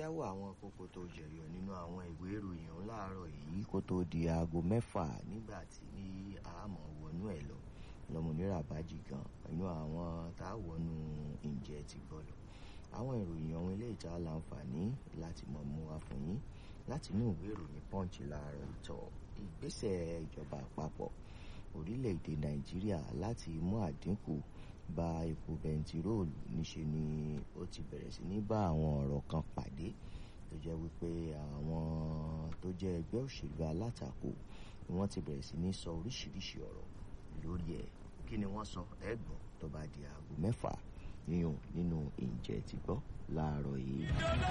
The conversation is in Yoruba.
jẹ́ wọ àwọn kókó tó jẹyọ nínú àwọn ìwé ìròyìn ọ̀hún láàárọ̀ yìí kó tó di aago mẹ́fà nígbà tí àmọ́ wọnú ẹ̀ lọ lọ́mọnira bájì gan inú àwọn tá a wọnú ìjẹ́ ti gbọ́dọ̀ àwọn ìròyìn ọ̀hún ilé ìta láǹfààní láti mọ̀ mú wa fún yín láti inú ìwé ìròyìn punch láàárọ̀ ìtọ̀ ìgbésẹ̀ ìjọba àpapọ̀ orílẹ̀-èdè nàìjíríà láti mú àdínkù bá epo bẹntiróòlù níṣe ni ó ti bẹ̀rẹ̀ sí ní bá àwọn ọ̀rọ̀ kan pàdé tó jẹ́ wípé àwọn tó jẹ́ ẹgbẹ́ òṣèlú alátakò ni wọ́n ti bẹ̀rẹ̀ sí ní sọ oríṣiríṣi ọ̀rọ̀ lórí ẹ̀ kí ni wọ́n sọ ẹ gbọ́ tó bá di aago mẹ́fà yíyan nínú ìjẹ́ ti gbọ́ láàárọ̀ yìí.